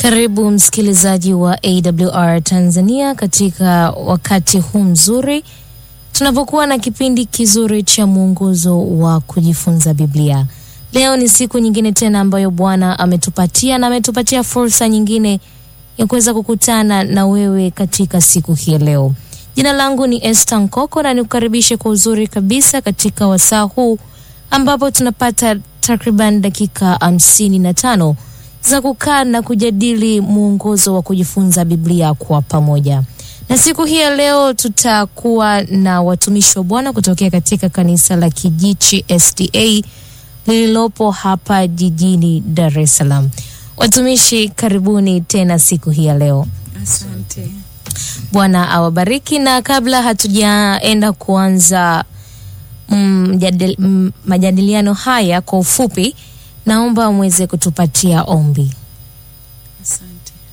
Karibu msikilizaji wa AWR Tanzania katika wakati huu mzuri tunapokuwa na kipindi kizuri cha mwongozo wa kujifunza Biblia. Leo ni siku nyingine tena ambayo Bwana ametupatia na ametupatia fursa nyingine ya kuweza kukutana na wewe katika siku hii leo. Jina langu ni Esther Nkoko na nikukaribishe kwa uzuri kabisa katika wasaa huu ambapo tunapata takriban dakika hamsini na tano za kukaa na kujadili mwongozo wa kujifunza Biblia kwa pamoja. Na siku hii ya leo tutakuwa na watumishi wa Bwana kutokea katika kanisa la Kijichi SDA lililopo hapa jijini Dar es Salaam. Watumishi, karibuni tena siku hii ya leo. Asante. Bwana awabariki. Na kabla hatujaenda kuanza mm, jadil, mm, majadiliano haya kwa ufupi, naomba mweze kutupatia ombi. Asante.